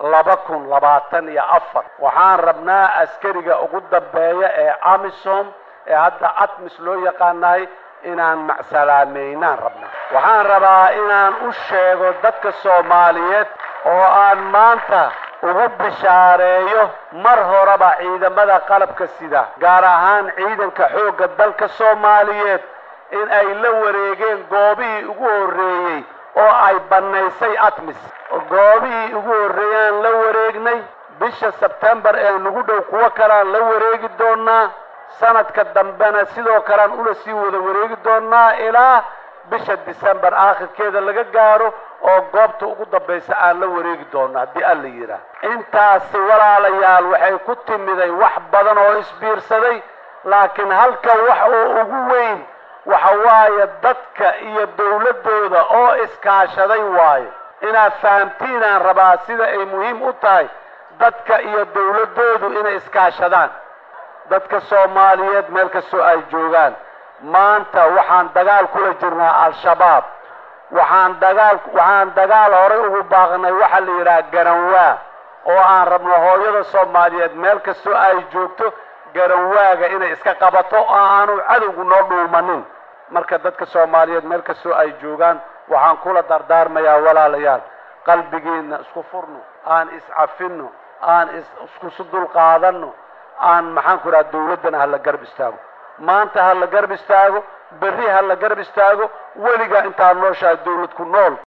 laba kun labaatan iyo afar waxaan rabnaa askariga ugu dambeeya ee amisom ee hadda atmis loo yaqaanahay inaan macsalaameynaan rabnaa waxaan rabaa inaan u sheego dadka soomaaliyeed oo aan maanta ugu bishaareeyo mar horeba ciidamada qalabka sida gaar ahaan ciidanka xoogga dalka soomaaliyeed in ay la wareegeen goobihii ugu horreeyey oo ay bannaysay atmis goobihii ugu horreeyaan la wareegnay bisha sebtembar ee nagu dhow kuwo kalean la wareegi doonaa sanadka dambena sidoo kalean ula sii wada wareegi doonaa ilaa bisha december aakhirkeeda laga gaaro oo goobta ugu dambaysa aan la wareegi doono haddii alla yidhaah intaasi walaalayaal waxay ku timiday wax badan oo isbiirsaday laakiin halka wax oo ugu weyn waxa waaye dadka iyo dawladdooda oo iskaashaday waayo inaad fahamtiinaan rabaa sida ay muhiim u tahay dadka iyo dawladdoodu inay iskaashadaan dadka soomaaliyeed meel kastoo ay joogaan maanta waxaan dagaal kula jirnaa al-shabaab waxaan dagaal waxaan dagaal horay ugu baaqnay waxaa la yidhaha garanwaa oo aan rabno hooyada soomaaliyeed meel kastoo ay joogto garanwaaga inay iska qabato oo aanu cadowgu noo dhuumanin marka dadka soomaaliyeed meel kastoo ay joogaan waxaan kula dardaarmayaa walaalayaal qalbigiina isku furno aan iscafinno aan iskusu dulqaadanno aan maxaan ku idhaha dawladdana hala garab istaago maanta ha la garab istaago berri ha la garab istaago weligaa intaad nooshahay dawlad ku nool